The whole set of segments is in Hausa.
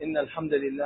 إن الحمد لله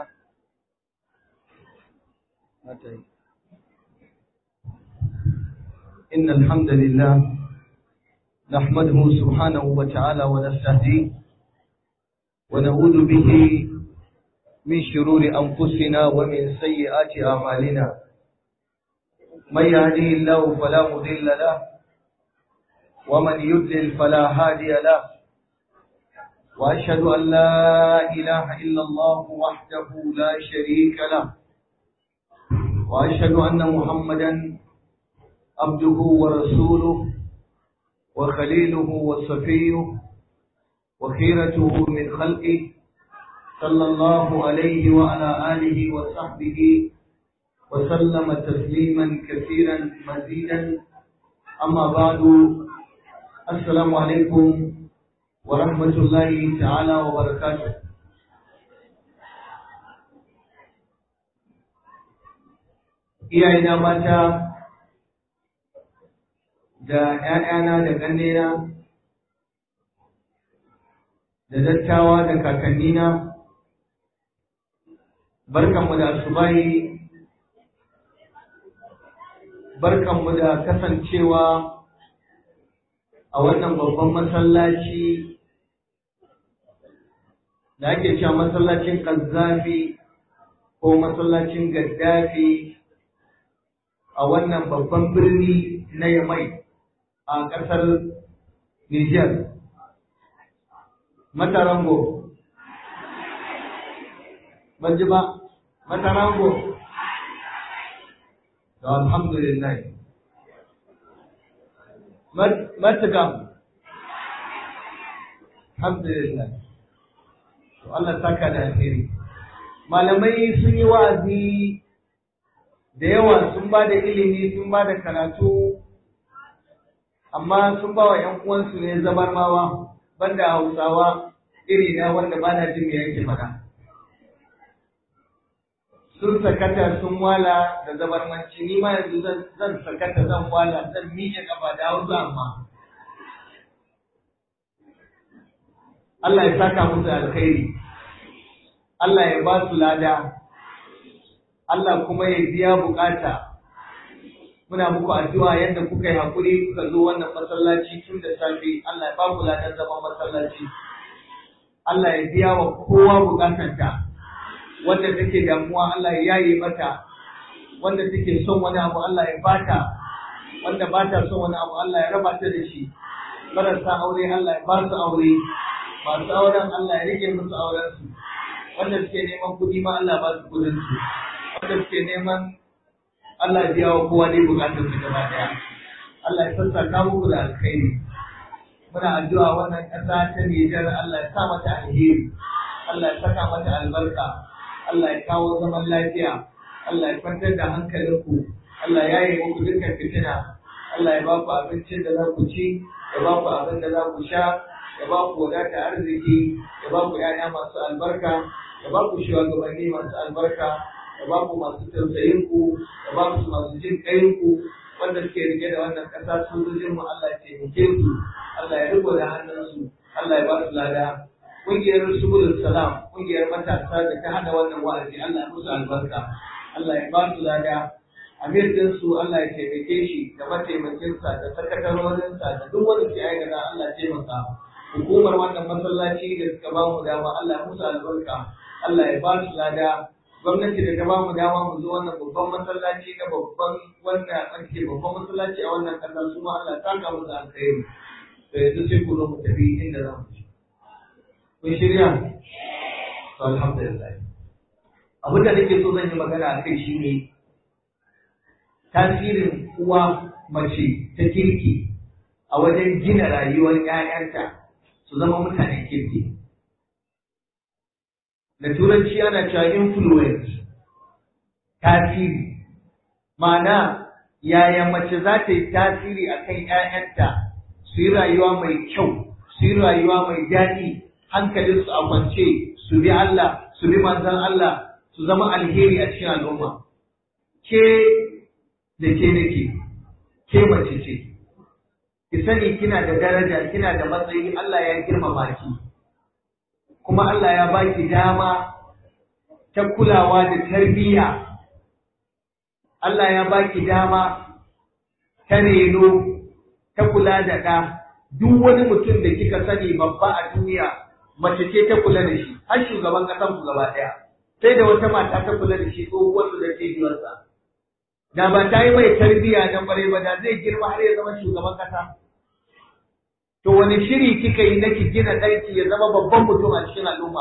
إن الحمد لله نحمده سبحانه وتعالى ونستهديه ونعوذ به من شرور أنفسنا ومن سيئات أعمالنا من يهديه الله فلا مضل له ومن يضلل فلا هادي له وأشهد أن لا إله إلا الله وحده لا شريك له وأشهد أن محمدا عبده ورسوله وخليله وصفيه وخيرته من خلقه صلى الله عليه وعلى آله وصحبه وسلم تسليما كثيرا مزيدا أما بعد السلام عليكم ورحمة الله تعالى وبركاته iyayena mata da ‘ya'yana da ƙannena da dattawa da kakannina barkanmu da asubahi barkanmu da kasancewa a wannan babban masallaci da ake cewa masallacin ƙazzafi ko masallacin gaddafi a wannan babban birni na yamai a ƙasar Nijar. Matarango. Ban ji ba, Matarango. Da alhamdulillah. Matakam. Alhamdulillah. To Allah saka da alheri. Malamai sun yi wa'azi da yawa sun ba da ilimi sun ba da karatu amma sun ba wa ‘yan uwansu ne zabarmawa banda hausawa iri na wanda ba na jin me yake faɗa. Sun sakata sun wala da zabarmanci ni ma yanzu zan sakata zan wala zan miƙe ƙafa da hausa amma. Allah ya saka musu alkhairi, Allah ya ba su lada, Allah kuma ya biya bukata. muna muku addu'a yadda kuka yi haƙuri kuka zo wannan masallaci tun da safe Allah ya ba ku ladan zaman masallaci Allah ya biya wa kowa bukatanta wanda take damuwa Allah ya yaye mata wanda take son wani abu Allah ya bata wanda ba ta son wani abu Allah ya raba ta da shi marasa aure Allah ya ba su aure masu auren Allah ya rike musu auren su wanda suke neman kuɗi ma Allah ba su kuɗin su wanda suke neman Allah ya biya wa kowa ne bukatar su gaba daya. Allah ya sassaka muku da alkhairi. Muna addu'a wannan ƙasa ta Nijar Allah ya sa mata alheri. Allah ya saka mata albarka. Allah ya kawo zaman lafiya. Allah ya kwantar da hankalinku. Allah ya yi muku dukkan fitina. Allah ya ba ku abincin da za ku ci, ya ba ku abin da za ku sha, ya ba ku wadata arziki, ya ba ku ‘ya'ya masu albarka, ya ba ku shugabanni masu albarka, da babu masu tausayin ku da babu masu jin kayin ku wanda suke rike da wannan kasa sojojin mu Allah ya taimake su Allah ya riko da hannunsu Allah ya ba su lada kungiyar subulul salam kungiyar matasa da ta hada wannan wa'azi Allah ya musu albarka Allah ya ba su lada amir din su Allah ya taimake shi da mataimakinsa da sakatarorinsa da duk wanda ke aikata Allah ya taimaka hukumar wannan masallaci da suka ba mu dama Allah ya musu albarka Allah ya ba su lada gwamnati da ta ba mu dama mu zo wannan babban masallaci na babban wanda ake babban masallaci a wannan kasa su ma Allah ta ka musu alkhairi to yanzu sai ku zo mu tafi inda za mu ci kun shirya to alhamdulillah abin da nake so zan yi magana a kai shine tasirin uwa mace ta kirki a wajen gina rayuwar 'ya'yanta su zama mutanen kirki da turanci ana cewa influence tasiri ma'ana yaya mace za ta yi tasiri a kan ‘ya'yanta su yi rayuwa mai kyau su yi rayuwa mai daɗi hankalinsu a kwance su bi Allah su bi manzan Allah su zama alheri a cikin al'umma ke da ke nake ke mace ce ki sani kina da daraja kina da matsayi Allah ya girmama ki kuma Allah ya baki dama ta kulawa da tarbiyya Allah ya baki dama ta reno ta kula da ɗa duk wani mutum da kika sani babba a duniya mace ce ta kula da shi har shugaban ƙasan ku gaba ɗaya sai da wata mata ta kula da shi tsohuwar da cibiyarsa da ba ta yi mai tarbiyya na ƙwarai ba da zai girma har ya zama shugaban ƙasa to wani shiri kika yi na ki gina ɗanki ya zama babban mutum a cikin al'umma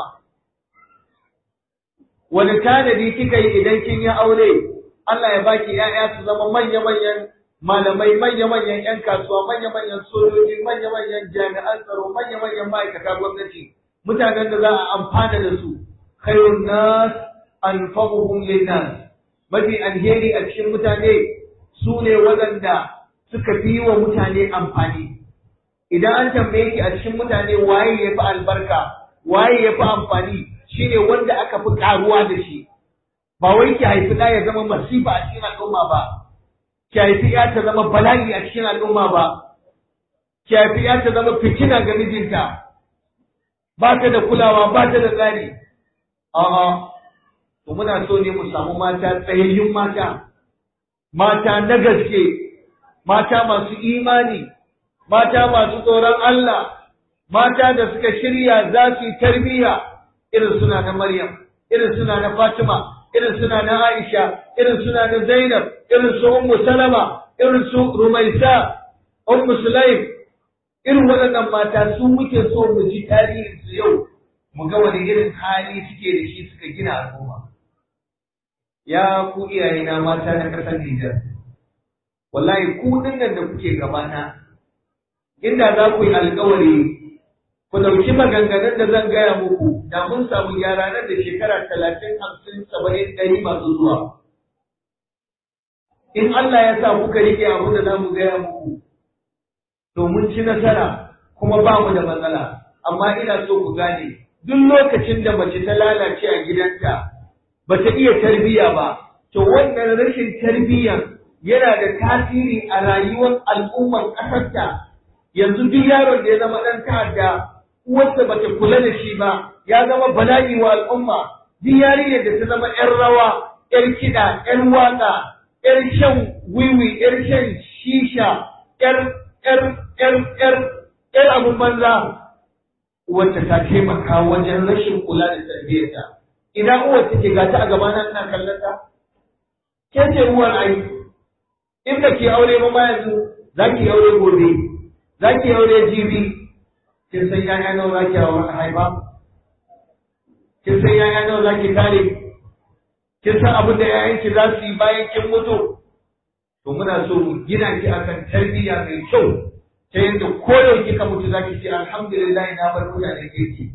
wani tanadi kika yi idan kin yi aure Allah ya baki ‘ya'ya su zama manya-manyan malamai manya-manyan 'yan kasuwa manya-manyan sojoji manya-manyan jami'an tsaro manya-manyan ma'aikata gwamnati mutanen da za a amfana da su khairun nas anfa'uhum linnas mafi alheri a cikin mutane su ne waɗanda suka fi wa mutane amfani idan an tambaye ki a cikin mutane waye ya fi albarka waye ya fi amfani shine wanda aka fi karuwa da shi ba wai ki haifi ɗa ya zama masifa a cikin al'umma ba ki haifi ya ta zama bala'i a cikin al'umma ba ki haifi ya ta zama fitina ga mijinta ba ta da kulawa ba ta da tsari a'a to muna so ne mu samu mata tsayayyun mata mata na gaske mata masu imani mata masu tsoron Allah mata da suka shirya za su yi tarbiyya irin suna na Maryam irin suna na Fatima irin suna na Aisha, irin suna na Zainab, irin su Ummu Salama, irin su Rumaisa, Ummu Sulaim, irin waɗannan mata su muke so mu ji tarihin su yau, mu ga wani irin hali suke da shi suka gina al'umma. Ya ku iyayena mata na ƙasar Nijar, wallahi ku nan da kuke gabana, inda za ku yi alkawari ku ɗauki maganganun da zan gaya muku da mun samu gyara nan da shekara talatin hamsin saba'in ɗari masu zuwa. In Allah ya sa kuka rike abu da za mu gaya muku, to mun ci nasara kuma ba mu da matsala, amma ina so ku gane duk lokacin da mace ta lalace a gidanta ba ta iya tarbiyya ba, to wannan rashin tarbiyyan yana da tasiri a rayuwar al'ummar ƙasarta. Yanzu duk yaron da ya zama ɗan ta'adda uwarsa ba ta kula da shi ba ya zama bala'i wa al'umma duk yarinyar da ta zama ‘yan rawa, ‘yar kiɗa, ‘yar waƙa, ‘yar shan wiwi, ‘yar shan shisha, ‘yar ‘yar ‘yar ‘yar ‘yar abin banza wacce ta taimaka wajen rashin kula da tarbiyyarta. Ina uwar take ga ta a gaba na ina kallon ta? Ke ce uwar ai, in ba ki aure ba ma yanzu za ki aure gobe, za ki aure jibi, kin san yaya nawa za ki haifa kin san yaya nawa za ki tare kin san abin da yayanki za su yi bayan kin mutu to muna so mu gina ki akan tarbiyya mai kyau ta yadda koyau kika mutu za ki ce alhamdulillah na bar mutane kirki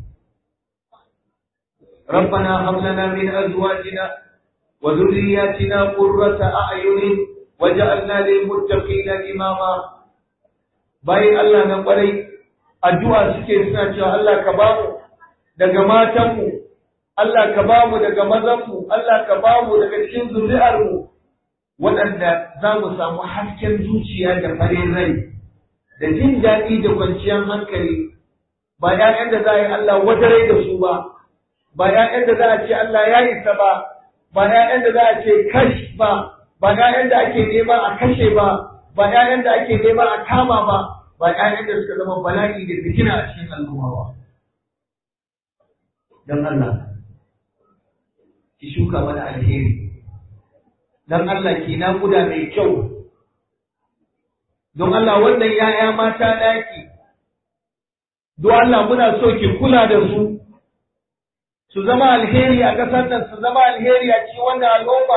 ربنا هب لنا من ازواجنا وذرياتنا قرة اعين وجعلنا للمتقين اماما باي الله نقري addu'a suke suna cewa Allah ka ba mu daga matanmu, Allah ka ba mu daga mazanmu, Allah ka ba mu daga cikin zuri'armu, waɗanda za mu samu hasken zuciya da farin rai, da jin daɗi da kwanciyar hankali, ba ‘ya'yan da za a yi Allah wadarai da su ba, ba ‘ya'yan da za a ce Allah ya isa ba, ba ‘ya'yan da za a ce kash ba, ba ‘ya'yan da ake nema a kashe ba, ba ‘ya'yan da ake nema a kama ba, ba ‘ya'yan da suka zama bala'i da fitina a cikin al'umma ba. Don Allah, ki shuka mana alheri, don Allah ki naƙuda mai kyau, don Allah wannan ‘ya'ya mata ɗaki, don Allah muna so ki kula da su, su zama alheri a ƙasar nan, su zama alheri a cikin wannan al'umma.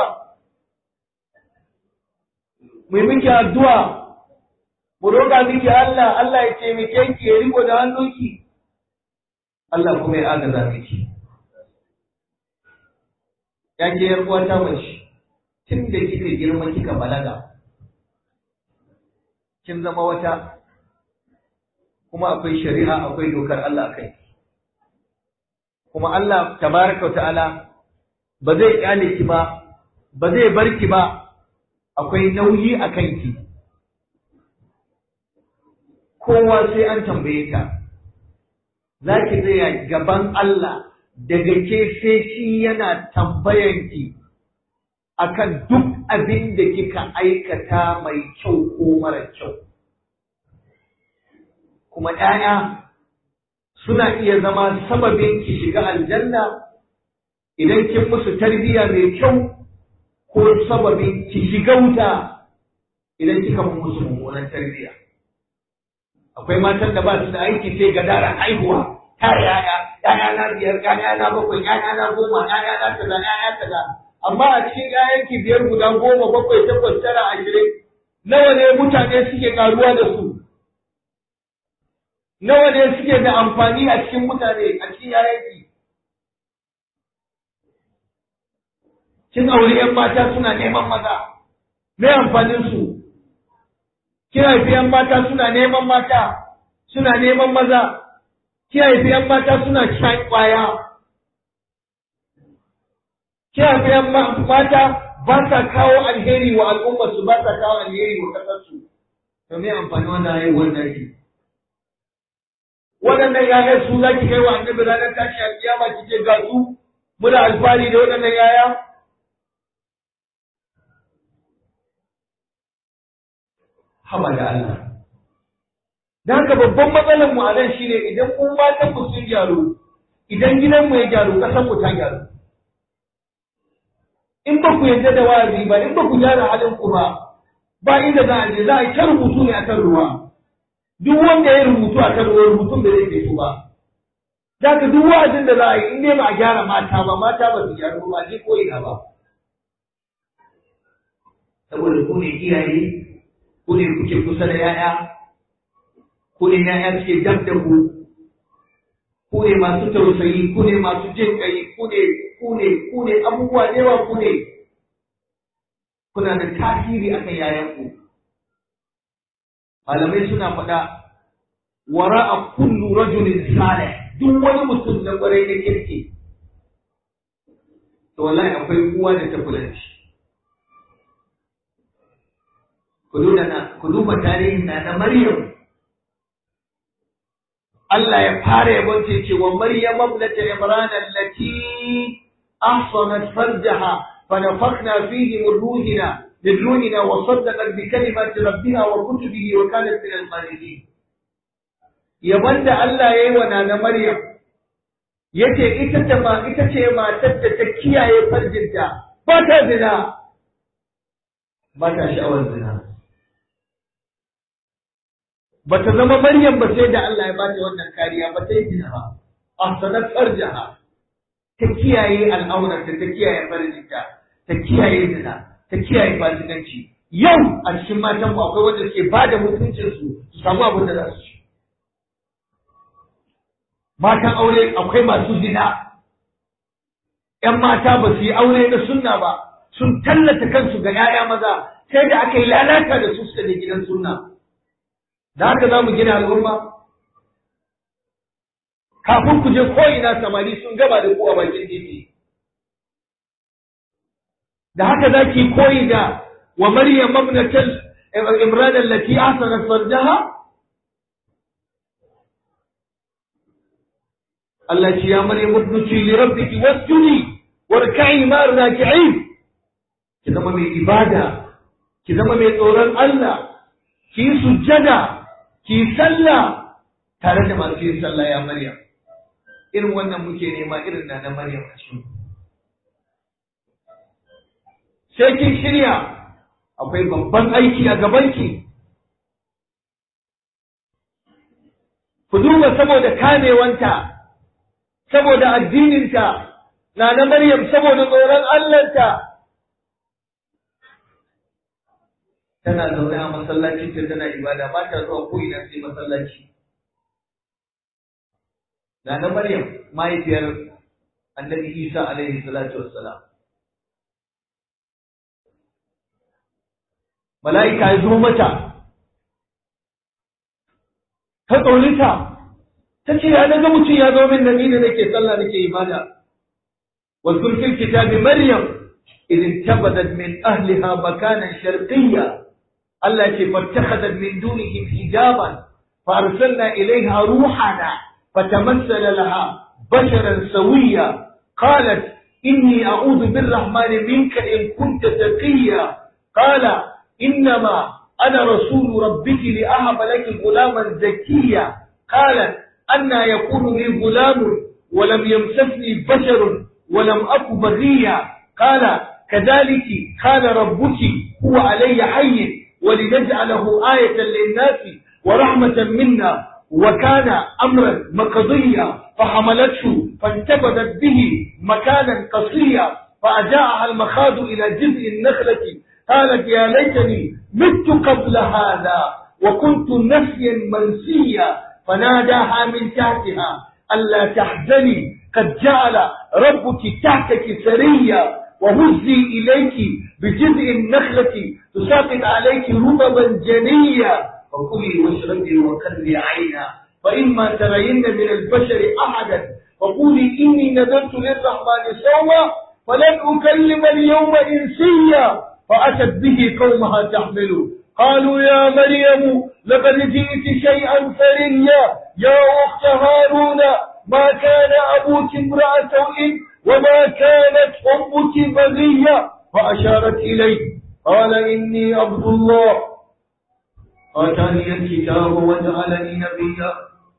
Mu miki addu'a mu roƙa miki Allah, Allah ya taimake ki ya riko da hannunki, Allah kuma ya agaza miki. Ya ke ‘yar uwata mace, tun da kika girma kika balaga, kin zama wata, kuma akwai shari'a akwai dokar Allah kai. Kuma Allah tabaraka ta'ala ba zai ƙyale ki ba, ba zai bar ki ba, akwai nauyi a kanki. kowa sai an tambaye ta za ki tsaya gaban Allah daga ke sai shi yana tambayanki akan duk abin da kika aikata mai kyau ko mara kyau. Kuma ‘ya'ya suna iya zama sababin ki shiga aljanna idan kin musu tarbiyya mai kyau ko sababin ki shiga wuta idan kika musu mummunan tarbiyya. Akwai matan da ba su da aiki sai gadaran haihuwa, ta yaya, ‘ya'ya na biyar, ‘ya'ya na bakwai, ‘ya'ya na goma, ‘ya'ya na kaza, ‘ya'ya kaza. amma a cikin ‘ya'yanki biyar guda goma bakwai takwas tara ashirin nawa ne mutane suke karuwa da su nawa ne suke da amfani a cikin mutane a cikin ‘ya'yanki kin aure ‘yan mata suna neman maza me amfanin su kin haifi ‘yan mata suna neman mata suna neman maza kin haifi ‘yan mata suna shan kwaya kiyayen mata ba sa kawo alheri wa al'ummarsu ba sa kawo alheri wa ƙasarsu to me amfani wannan yayin wannan shi waɗannan yaya su za ki kai wa annabi ranar tashi alkiyama kike ga su muna alfahari da waɗannan yaya haba da Allah da haka babban matsalar mu a nan shine idan mun matan mu sun gyaru idan gidan mu ya gyaru ƙasar mu ta gyaru in ba ku yarda da wa'azi ba in ba ku gyara halin ku ba ba inda za a je za a yi ta rubutu ne akan ruwa duk wanda ya rubutu akan ruwa rubutun da zai fito ba za ka duk wa'azin da za a yi in dai ba a gyara mata ba mata ba su gyara ba je ko ina ba saboda ku ne iyaye ku ne kuke kusa da yaya ku ne yaya suke dab da ku ku ne masu tausayi ku ne masu jin kai ku ne ku ne ku ne abubuwa da yawa ku ne kuna da tasiri akan yayanku malamai suna faɗa wara a kullu rajulin salih duk wani mutum na ƙwarai na kirki to wallahi akwai uwa da ta kula da shi ku duba tarihin na na Maryam Allah ya fara yabon ce ce wa Maryam ibnata Imran allati ahsanat farjaha fa nafakhna fihi min ruhina min ruhina wa saddaqat bi kalimati rabbiha wa kutubihi wa kanat min al-qanitin yabon da Allah yayi wa nana Maryam yace ita ta ma ita ce matar da ta kiyaye farjinta ba ta zina ba ta sha'awar zina ba ta zama Maryam ba sai da Allah ya ba ta wannan kariya ba ta yi zina ba ahsanat farjaha ta kiyaye al'aurarta ta kiyaye farjinta ta kiyaye zina ta kiyaye fasikanci yau a cikin matan mu akwai wanda suke ba da mutuncin su su samu abin da za su ci matan aure akwai masu zina ‘yan mata ba su yi aure na sunna ba sun tallata kansu ga ‘ya'ya maza sai da aka yi lalata da su suka je gidan sunna da haka za mu gina al'umma kafin ku je ko'ina samari sun gaba da ku a bakin titi da haka za ki koyi da wa maryam mabnatal imran allati ahsanat farjaha Allah ce ya maryam udnuti li rabbiki wasjudi warka'i ma'ar raki'in ki zama mai ibada ki zama mai tsoron Allah ki yi sujjada ki yi sallah tare da masu yin sallah ya maryam irin wannan muke nema irin na na maryam a cikin sai kin shirya akwai babban aiki a gabanki ku duba saboda kamewanta saboda addininta na na Maryam saboda tsoron Allahnta tana zaune a masallacin ta tana ibada ba ta zuwa ko ina sai masallaci na na Maryam mahaifiyar Annabi Isa alaihi salatu wassalam mala'ika ya zo mata ta tsorita ta ce ya daga mutum ya zo min da ni da nake sallah nake ibada واذكر في الكتاب مريم إذ انتبذت من أهلها مكانا شرقيا التي فاتخذت من دونهم حجابا فأرسلنا إليها روحنا فتمثل لها بشرا سويا قالت إني أعوذ بالرحمن منك إن كنت تقيا قال إنما أنا رسول ربك لأهب لك غلاما زكيا قالت أنا يكون لي غلام ولم يمسسني بشر ولم أك بغيا قال كذلك قال ربك هو علي حي ولنجعله آية للناس ورحمة منا وكان أمرا مقضيا فحملته فانتبذت به مكانا قصيا فأجاءها المخاض إلى جذع النخلة قالت يا ليتني مت قبل هذا وكنت نسيا منسيا فناداها من تحتها ألا تحزني قد جعل ربك تحتك سريا وهزي إليك بجذع النخلة تساقط عليك رطبا جنيا فكلي واشربي وقري عينا فإما ترين من البشر أحدا فقولي إني نذرت للرحمن صوما فلن أكلم اليوم إنسيا فأتت به قومها تحمله قالوا يا مريم لقد جئت شيئا فريا يا أخت هارون ما كان أبوك امرأة سوء وما كانت أمك بغيا فأشارت إليه قال إني عبد الله آتاني الكتاب وجعلني نبيا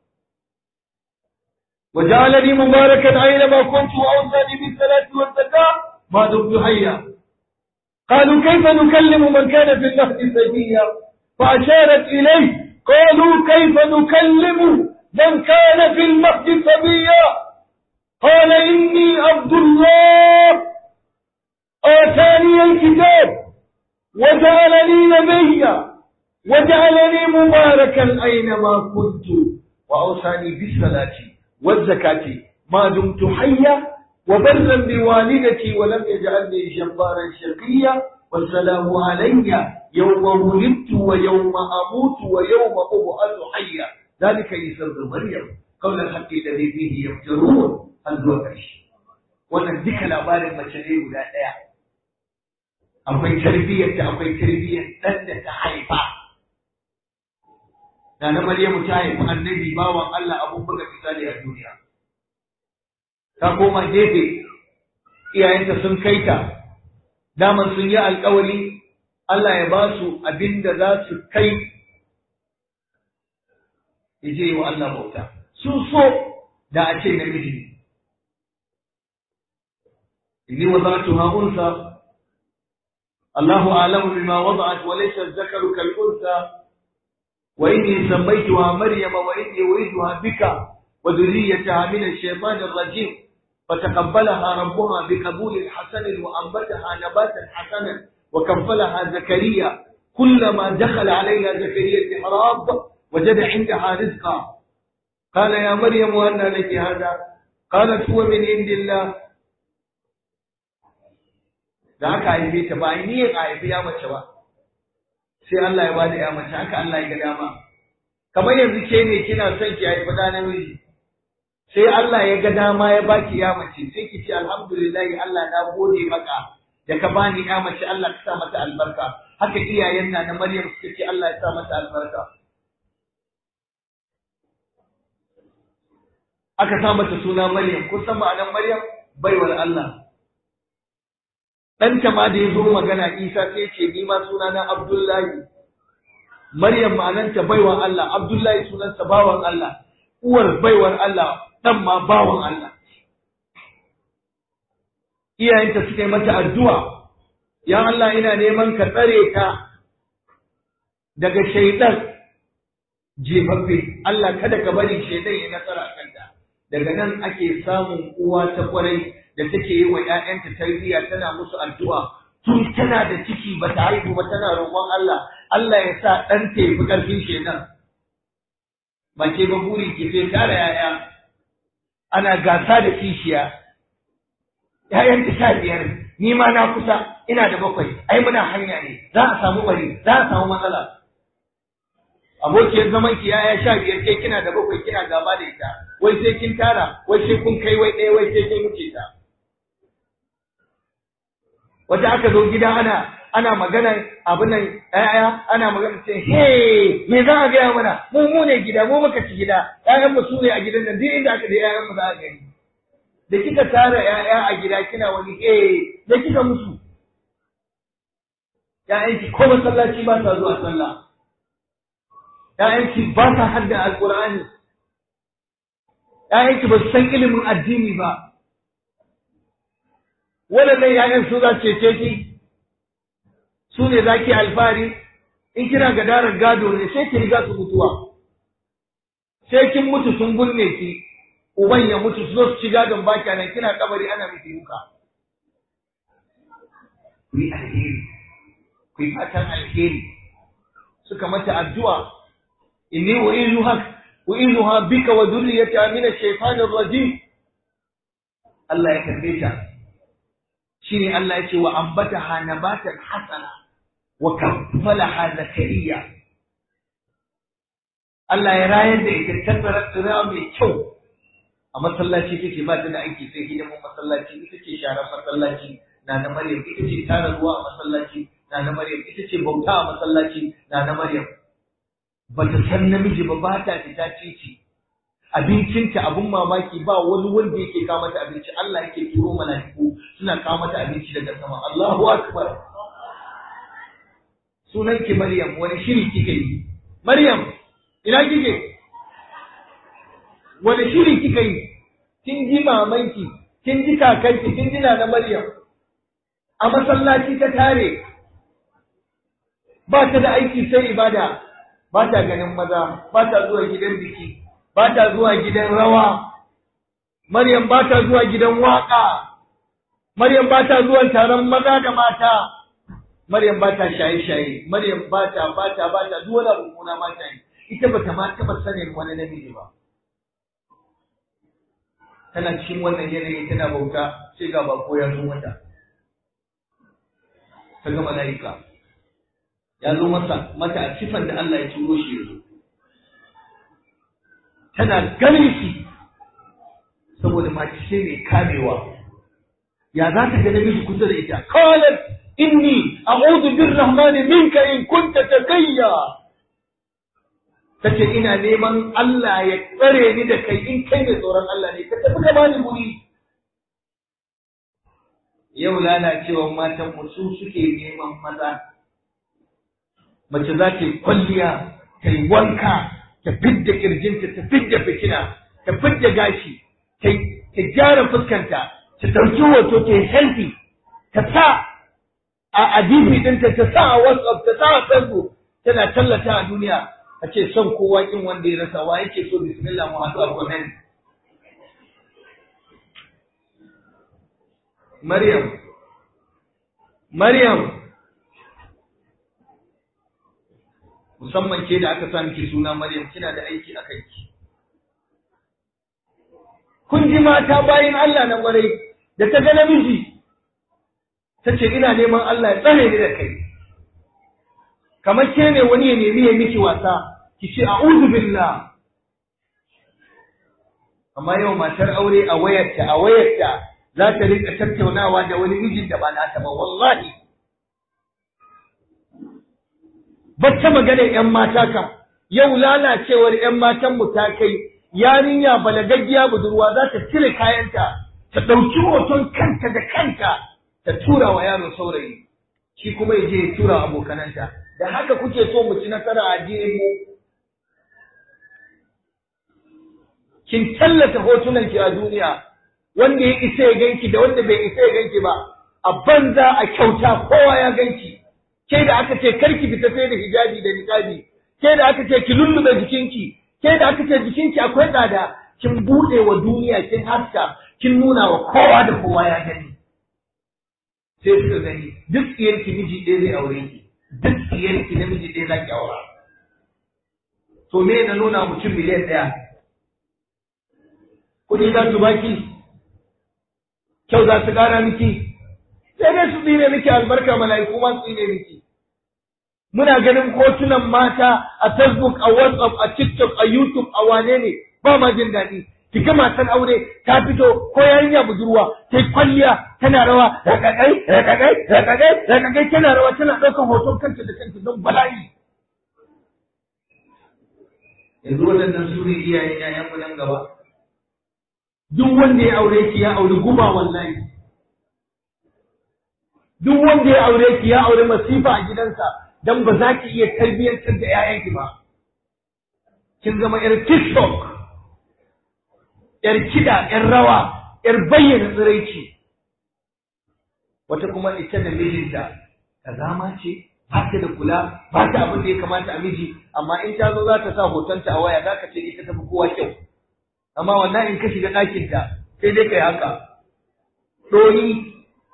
وجعلني مباركا أينما كنت وأوصاني بالصلاة والزكاة ما دمت حيا قالوا كيف نكلم من كان في المهد سجيا فأشارت إليه قالوا كيف نكلم من كان في المهد صبيا قال إني عبد الله آتاني الكتاب وجعلني نبيا وجعلني مباركا أينما كنت وأوصاني بالصلاة والزكاة ما دمت حيا وبرا بوالدتي ولم يجعلني جبارا شقيا والسلام علي يوم ولدت ويوم أموت ويوم أبعث حيا ذلك عيسى ابن مريم قول الحق الذي فيه يفترون الزوجش wannan duka labarin mace ne guda ɗaya akwai tarbiyyar ta akwai tarbiyyar ɗan da ta haifa da na Maryamu ta haifi annabi bawan Allah abun buga misali a duniya ta koma gefe iyayenta sun kai ta daman sun yi alkawari Allah ya ba su abin da za su kai ya je wa Allah bauta sun so da a ce namiji ne inni wada'tuha unsa Allahu a'lamu bima wada'at wa laysa adh-dhakaru kal unsa wa inni sammaytuha maryama wa inni u'iduha bika wa dhurriyyataha min ash-shaytanir rajim فتقبلها ربها بقبول حسن وأنبتها نباتا حسنا وكفلها زكريا كلما دخل عليها زكريا المحراب وجد عندها رزقا قال يا مريم أن لك هذا قالت هو من عند الله da aka haife ta ba ni ya haifi ya mace ba sai Allah ya bada ya mace haka Allah ya ga dama kamar yanzu ke ne kina son ki haifi da namiji sai Allah ya ga dama ya baki ya mace sai ki ce alhamdulillah Allah na gode maka da ka bani ya mace Allah ka sa mata albarka haka iyayen na na Maryam suka ce Allah ya sa mata albarka aka sa mata suna Maryam kun san ma'anar Maryam baiwar Allah ɗanta ma da ya zo magana Isa sai ce ni ma sunana Abdullahi Maryam ma'ananta baiwar Allah Abdullahi sunansa bawan Allah uwar baiwar Allah ɗan ma bawan Allah. Iyayenta suka yi mata addu'a, ya Allah ina neman ka tsare ta daga shaidan jefaffe, Allah kada ka bari shaidan ya nasara kanta. Daga nan ake samun uwa ta kwarai da take yi wa ‘ya'yanta tarbiyya tana musu addu'a. Tun tana da ciki ba ta haihu ba tana roƙon Allah, Allah ya sa ɗanta ya fi ƙarfin shaidan. Ba ke ba buri ke sai tara ‘ya'ya, ana gasa da kishiya ‘ya'yanta sha biyar ni ma na kusa ina da bakwai ai muna hanya ne za a samu bari za a samu matsala abokiyar zaman ki yaya sha biyar kai kina da bakwai kina gaba da ita wai sai kin tara wai sai kun kai wai ɗaya wai sai kin wuce ta wata aka zo gida ana ana magana abin nan ƴaƴa ana magana ce he me za a gaya mana mu mu ne gida mu muka ci gida ƴaƴan mu su ne a gidan nan duk inda aka da ƴaƴan mu za a gani da kika tara ‘ya'ya a gida kina wani eh da kika musu ‘ya'yanki ko masallaci ba sa zuwa sallah ‘ya'yanki ba sa hadda alƙur'ani ‘ya'yanki ba su san ilimin addini ba waɗannan ‘ya'yan su za su cece ki su ne za ki alfahari in kina gadarar gado ne sai ki riga su mutuwa sai kin mutu sun gunne ki uban ya mutu su zo su ci gadon baki nan kina kabari ana miki duka ku yi alheri ku yi fatan alheri suka mata addu'a inni u'izuha u'izuha bika wa dhurriyyata min ash-shaytanir rajim Allah ya karbe ta shine Allah ya ce wa ambataha nabatan hasana wa kaffalaha zakariya Allah ya rayar da ita tattara tsira mai kyau a masallaci take ba ta da aiki sai hidimin masallaci ita ce sharar masallaci na na Maryam ita ce tara ruwa a masallaci na na Maryam ita ce bauta a masallaci na na Maryam bata san namiji ba ba ta fita cici abincinta abun mamaki ba wani wanda yake kawo mata abinci Allah yake turo mala'iku suna kawo mata abinci daga sama Allahu akbar sunan ki Maryam wani shiri kike yi Maryam ina kike wani shiri kika yi kin ji mamanki kin ji kakanki kin ji na Maryam a masallaci ta tare ba ta da aiki sai ibada ba ta ganin maza ba ta zuwa gidan biki ba ta zuwa gidan rawa Maryam ba ta zuwa gidan waka Maryam ba ta zuwa taron maza da mata Maryam ba ta shaye-shaye Maryam ba ta ba ta ba ta duk wani abu na mata yi ita ba ta ma taɓa sanin wani namiji ba tana cikin wannan yanayi tana bauta sai ga bako ya zo mata ta ga mala'ika ya zo masa mata a sifan da Allah ya turo shi ya zo tana ganin shi saboda mace ce mai kamewa ya za ta ga namiji kusa da ita qalat inni a'udhu birrahmani minka in kunta taqiyya tace ina neman Allah ya tsare ni da kai in kai mai tsoron Allah ne ka tafi ka bani guri yau lalacewa matan mu su suke neman maza mace za ta yi kwalliya ta yi wanka ta fidda kirjinta ta fidda fitina ta fidda gashi ta gyara fuskanta ta ɗauki hoto ta yi selfie ta sa a adibi ɗinta ta sa a whatsapp ta sa a facebook tana tallata a duniya a ce son kowa kin wanda ya rasa wa yake so bismillah mu haɗu a comment Maryam Maryam musamman ke da aka sa miki suna Maryam kina da aiki a kanki kun ji mata bayin Allah na kwarai da ta ga namiji ta ce ina neman Allah ya tsare ni da kai kamar ke ne wani ya nemi ya miki wasa ki ce a'udhu billah amma yau matar aure a wayarta a wayarta za ta rika tattaunawa da wani mijin da ba nata ba wallahi bacce magana yan mata kam yau lalacewar yan matan mu ta kai yarinya balagaggiya budurwa za ta cire kayanta ta ɗauki hoton kanta da kanta ta tura wa yaro saurayi shi kuma ya je ya tura abokananta da haka kuke so mu ci nasara a addinin mu kin tallata hotunan ki a duniya wanda ya isa ya ganki da wanda bai isa ya ganki ba a banza a kyauta kowa ya ganki ke da aka ce karki fita sai da hijabi da niqabi ke da aka ce ki lullube jikinki ke da aka ce jikinki akwai tsada kin bude wa duniya kin haska kin nuna wa kowa da kowa ya gani sai suka gani duk tsiyarki miji ɗaya zai aure ki duk tsiyarki namiji ɗaya za ki aura to me na nuna mutum miliyan ɗaya kuɗi za su baki kyau za su ƙara miki sai dai su tsine miki albarka mala'iku ma su tsine miki muna ganin hotunan mata a facebook a whatsapp a tiktok a youtube a wane ne ba ma jin daɗi ki ga matan aure ta fito ko yarinya budurwa ta kwalliya tana rawa rakakai rakakai rakakai rakakai tana rawa tana ɗaukar hoton kanta da kanta don bala'i yanzu waɗannan su ne iyayen ƴaƴanmu nan gaba duk wanda ya aure ki ya auri guba wallahi duk wanda ya aure ki ya aure masifa a gidansa dan ba za ki iya tarbiyyantar da 'ya'yanki ba kin zama yar tiktok yar kida yar rawa yar bayyana tsiraici wata kuma ita da mijinta kazama ce ba ta da kula ba ta abin da ya kamata a miji amma in ta zo za ta sa hotonta a waya za ka ce ita tafi kowa kyau amma wannan in ka shiga ɗakinta sai dai kai haka ɗoyi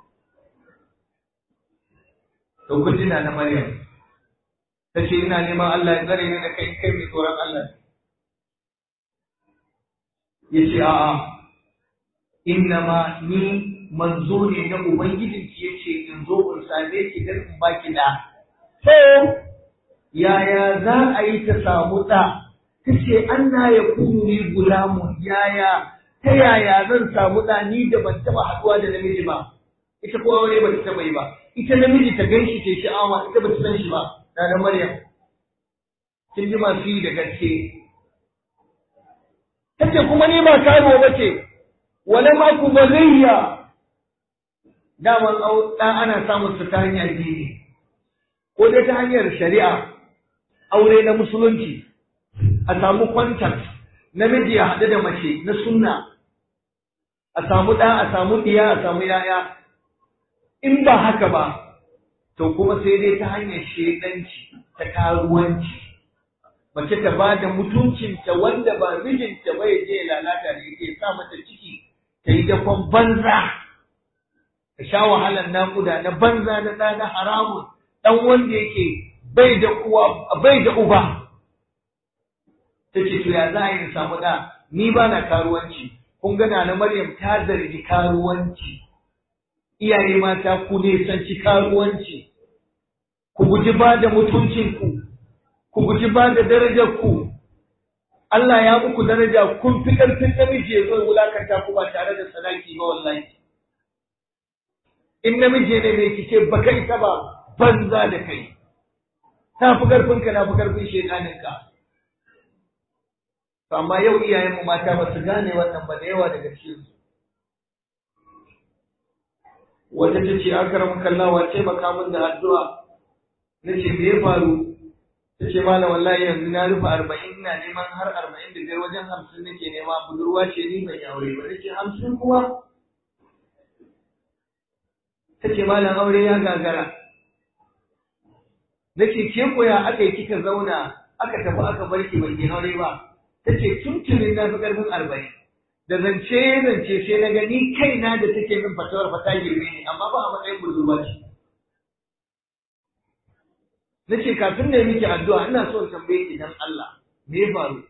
to kun tuna na Maryam ta ce ina neman Allah ya tsare ni da kai kai mai tsoron Allah ya ce a'a innama ni manzo ne na ubangijinki ya ce in zo in same ki don in baki da to yaya za a yi ta samu ɗa ta ce anna ya kunu ni gulamun yaya ta yaya zan samu ɗa ni da ban taɓa haɗuwa da namiji ba ita ko aure ba ta taɓa yi ba ita namiji ta gan shi ce sha'awa ita ba ta san shi ba na Maryam kin ji masu yi da gaske tace kuma ni ba karuwa ba ce wala ma ku bagayya daman ɗan ana samun su ta hanyar dini ko dai ta hanyar shari'a aure na musulunci a samu kwantar namiji ya haɗu da mace na sunna a samu ɗa a samu ɗiya a samu yaya in ba haka ba to kuma sai dai ta hanyar shedanci ta karuwanci mace ta ba da mutuncinta wanda ba mijinta ba ya je lalata da yake sa mata ciki ta yi dafon banza ta sha wahalar naƙuda na banza na ɗa na haramun ɗan wanda yake bai da uwa bai da uba ta ce to ya za a yi samu ɗa ni ba na karuwanci kun gana na Maryam ta zargi karuwanci iyaye mata ku ne sanci karuwanci ku guji ba da mutuncinku ku guji ba da darajarku Allah ya muku daraja kun fi ƙarfin namiji ya zo wulakanta ku ba tare da sadaki ba wallahi in namiji ne mai kice ba kai ta ba banza da kai ta fi ƙarfinka na fi ƙarfin shedaninka amma yau iyayenmu mata ba su gane wannan ba da yawa daga cikin su wata ta ce aka ramu kallawa taimaka min da addu'a na ce me ya faru ta ce malam wallahi yanzu na rufe arba'in ina neman har arba'in da biyar wajen hamsin nake nema budurwa ce ni ban aure ba na ce hamsin kuma ta ce malam aure ya gagara na ce ke koya aka yi kika zauna aka tafi aka bar ki ban aure ba ta ce tuntunin na fi ƙarfin arba'in da zance zance sai na gani kaina da take min fatawar fata girme ne amma ba a matsayin budurwa ce na ce kafin da miki addu'a ina so in tambaye ki dan Allah me ya faru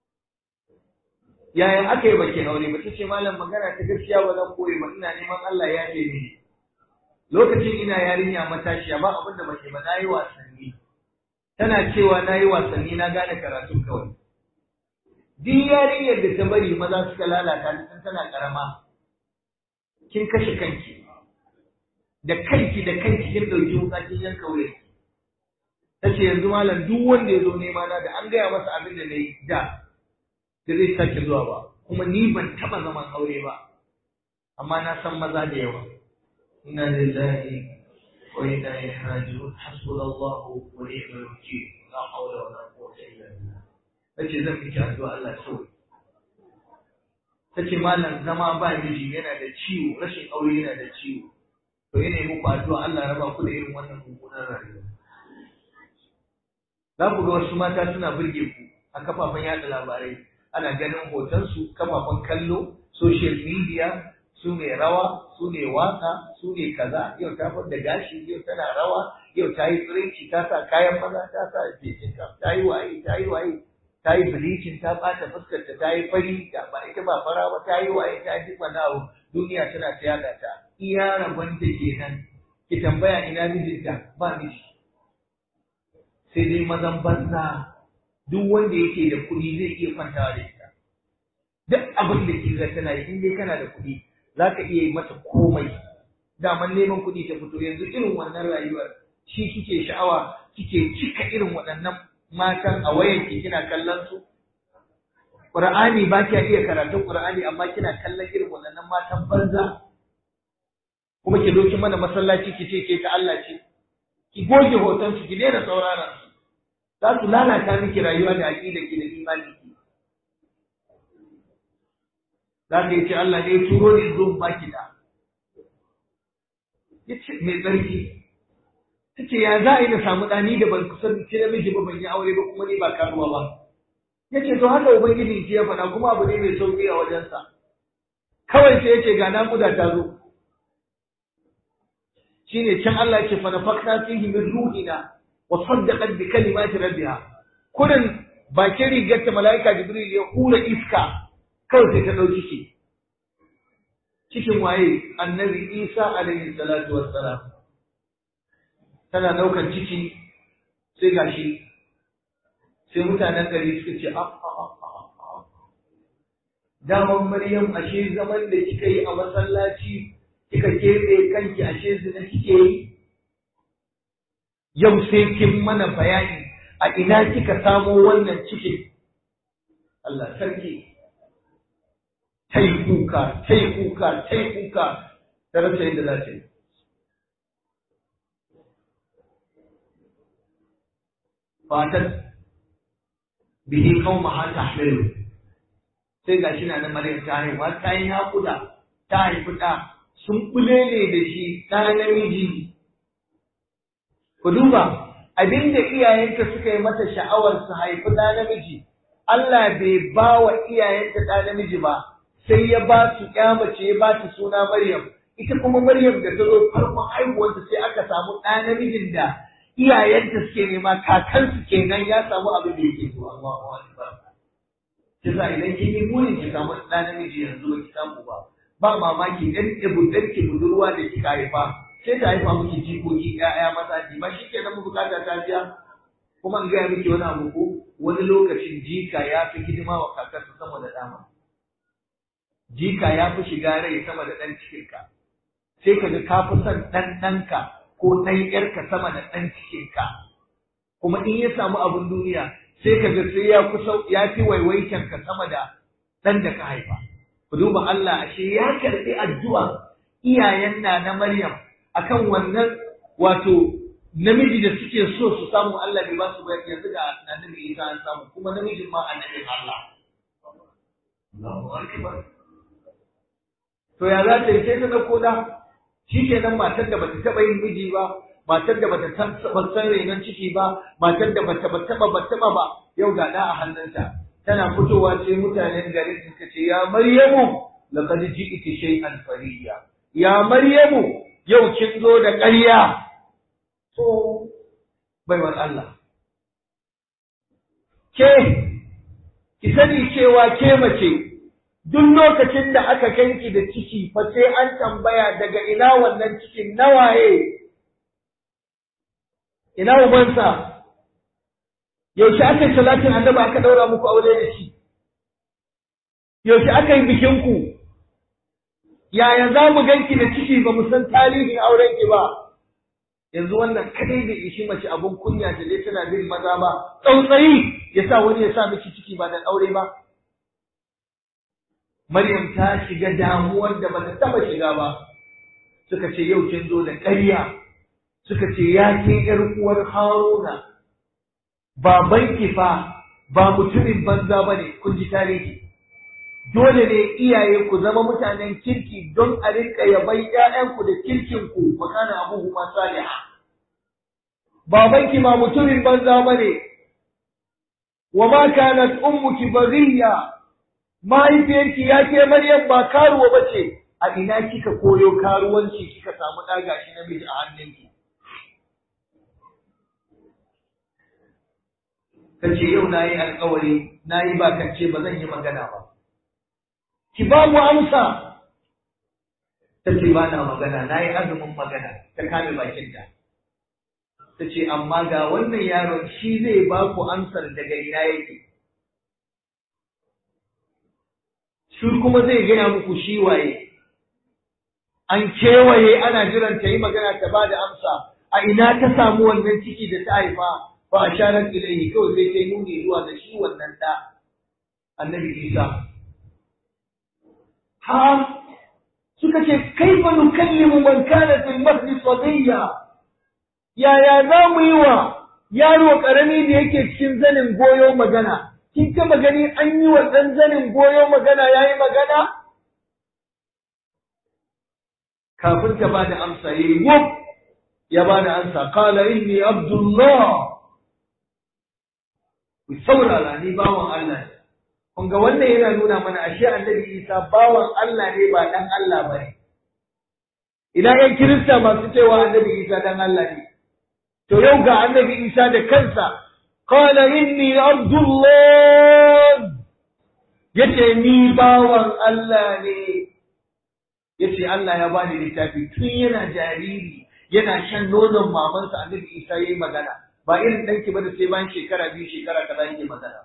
yaya aka yi baki aure ba ce malam magana ta gaskiya ba zan koyi ba ina neman Allah ya ce ni lokacin ina yarinya matashiya ba abin da bace ba nayi wasanni tana cewa nayi wasanni na gane karatu kawai duk yarinyar da ta bari maza suka lalata ta tun tana karama kin kashe kanki da kanki da kanki kin dauki wuka kin yanka wuya ta ce yanzu malam duk wanda ya zo nema na da an gaya masa abin da na yi da da zai sake zuwa ba kuma ni ban taba zaman aure ba amma na san maza da yawa inna lillahi wa inna ilaihi raji'un hasbunallahu wa ni'mal wakeel la hawla wa la quwwata illa billah tace zan miki addu'a Allah sauki tace malam zama ba miji yana da ciwo rashin aure yana da ciwo to yana yi muku addu'a Allah ya raba ku da irin wannan mummunan rayuwa za ku ga wasu mata suna burge ku a kafafen yada labarai ana ganin hotonsu kafafen kallo social media su ne rawa su ne waka su ne kaza yau ta da gashi yau tana rawa yau ta yi tsirinci ta sa kayan maza ta sa jekin ta yi waye ta yi waye ta yi bilicin ta ɓata fuskar ta ta yi fari ta ba ita ba fara ba ta yi waye ta ji wani abu duniya tana ta yada ta iya rabon ta kenan ki tambaya ina mijinta ba miji sai dai mazan banza duk wanda yake da kuɗi zai iya kwantawa da ita duk abin da ke ga tana yi in dai kana da kuɗi za ka iya yi mata komai daman neman kuɗi ta fito yanzu irin wannan rayuwar shi kike sha'awa kike cika irin waɗannan matan a wayan ki kina kallon su Qur'ani ba kiya iya karatun Qur'ani amma kina kallon irin waɗannan matan banza kuma ki doki mana masallaci ki ce ke ta Allah ce ki goge hoton su ki daina saurara za su lalata miki rayuwa da aqida ki da imani ki za ka yi ce Allah ne ya turo ni zo baki da yace mai tsarki tace ya za a yi na samu ɗani da ban kusan ce namiji ba ban yi aure ba kuma ni ba karuwa ba yace to haka ubangiji ji ya faɗa kuma abu ne mai sauki a wajensa kawai sai yace ga naƙuda ta zo shine can Allah yake fa nafakna fihi min ruhina wa saddaqat bi kalimati rabbiha kurin bakin rigar ta malaika jibril ya hura iska kawai sai ta dauki shi cikin waye annabi isa alaihi salatu wassalam tana daukan ciki sai gashi sai mutanen gari suka ce a a a daman maryam ashe zaman da kika yi a masallaci kika keɓe kanki ashe zina kike yi yau sai kin mana bayani a ina kika samo wannan cikin Allah sarki tai kuka tai kuka tai kuka ta rasa yadda za ta yi fatan bihi qaumaha tahmilu sai gashi na na Maryam ta haihuwa ta yi naƙuda ta haifi ɗa sun kule ne da shi ɗa namiji ku duba abinda iyayenta suka yi mata sha'awar su haifi ɗa namiji Allah bai ba wa iyayenta ɗa namiji ba sai ya ba su mace ya ba ta suna Maryam ita kuma Maryam da ta zo farkon haihuwarta sai aka samu ɗa namijin da iyayenta suke nema kakansu kenan ya samu abin da yake so Allahu akbar kisa idan kin yi burin ki samu ɗa namiji yanzu ba ki samu ba ba mamaki dan ibudar ki budurwa da kika haifa sai ta haifa miki jikoki ƴaƴa maza ji ba shikenan mu bukata ta biya kuma in gaya miki wani abu ko wani lokacin jika ya fi hidima wa kakarsa sama da dama jika ya fi shiga rai sama da ɗan cikinka sai ka ga ka fi son ɗan ɗanka ko ɗan ƴarka sama da ɗan cikinka kuma in ya samu abin duniya sai ka ga sai ya kusa ya fi waiwaitan ka sama da ɗan da ka haifa ku duba Allah ashe ya karɓi addu'a iyayen na na Maryam akan wannan wato namiji da suke so su samu Allah bai ba su ba yanzu ga annabi Isa an samu kuma namijin ma annabin Allah Allahu akbar to ya za ta yi sai ta dauko da shi kenan matar da bata taɓa yin miji ba matar da bata taɓa san renon ciki ba matar da bata taɓa ba taɓa ba yau ga ɗa a hannunta tana fitowa ce mutanen garin suka ce ya maryamu laqad ji'ti shay'an fariya ya maryamu yau kin zo da ƙarya to baiwar Allah ke ki sani cewa ke mace duk lokacin da aka kanki da ciki fa sai an tambaya daga ina wannan cikin nawaye ina ubansa yaushe aka yi salatin annabi aka daura muku aure da shi yaushe aka yi bikinku yaya za mu ganki da ciki ba mu san tarihin aurenki ba yanzu wannan kadai da ishi mace abun kunya da dai tana bin maza ba tsautsayi ya sa wani ya sa miki ciki ba da aure ba Maryam ta shiga damuwar da bata taba shiga ba suka ce yau kin zo da ƙarya suka ce ya ke ƴar uwar Haruna babanki fa ba mutumin banza bane kun ji tarihi dole ne iyaye ku zama mutanen kirki don a rinka yaban ƴaƴanku da kirkin ku makana abuhu ma saliha babanki ma mutumin banza bane wa ma kanat ummuki baghiya mahaifiyarki ya ke Maryam ba karuwa bace a ina kika koyo karuwanci kika samu ɗaga shi namiji a hannunki kace yau nayi alƙawari nayi ba kace ba zan yi magana ba ki ba mu amsa ta ce ba na magana na yi azumin magana ta kame bakinta ta ce amma ga wannan yaron shi zai ba ku amsar daga ina yake shi kuma zai gaya muku shi waye an kewaye ana jiran ta yi magana ta ba da amsa a ina ta samu wannan ciki da ta haifa ba a sharar ilaihi kawai sai ta yi nuni zuwa da shi wannan ɗa annabi Isa ha suka ce kaifa nukallimu man kana fil mahdi sadiya yaya za mu yi wa yaro karami da yake cikin zanin goyo magana kin taba gani an yi wa ɗan zanin goyo magana yayi magana kafin ta bada amsa yayi wuf ya bada amsa qala inni abdullah ku saurara ni bawan Allah ne kun ga wannan yana nuna mana ashe annabi Isa bawan Allah ne ba dan Allah ba ne idan yan kirista masu cewa annabi Isa dan Allah ne to yau ga annabi Isa da kansa qala inni abdullah yace ni bawan Allah ne yace Allah ya bani littafi tun yana jariri yana shan nonon mamansa annabi Isa yayi magana ba irin danki ba da sai bayan shekara biyu shekara kaza yake magana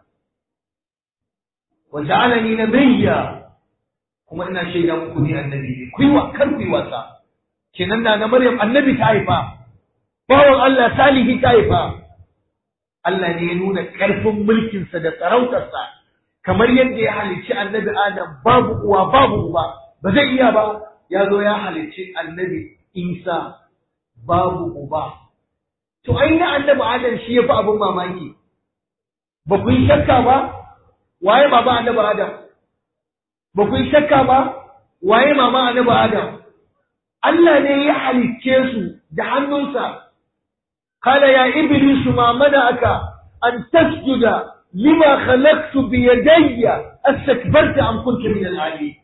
wa ja'alani nabiyya kuma ina shaida muku ni annabi ne ku yi wa kar ku yi wasa kenan na na Maryam annabi ta haifa bawan Allah salihi ta haifa Allah ne ya nuna ƙarfin mulkinsa da sarautarsa kamar yadda ya halicci annabi Adam babu uwa babu uba ba zai iya ba ya zo ya halicci annabi Isa babu uba to ai na annabi Adam shi yafi abin mamaki ba ku yi shakka ba waye baba annabi Adam ba ku yi shakka ba waye mama annabi Adam Allah ne ya halicce su da hannunsa قال يا إبليس ما منعك أن تسجد لما خلقت بيدي استكبرت أم كنت من العالين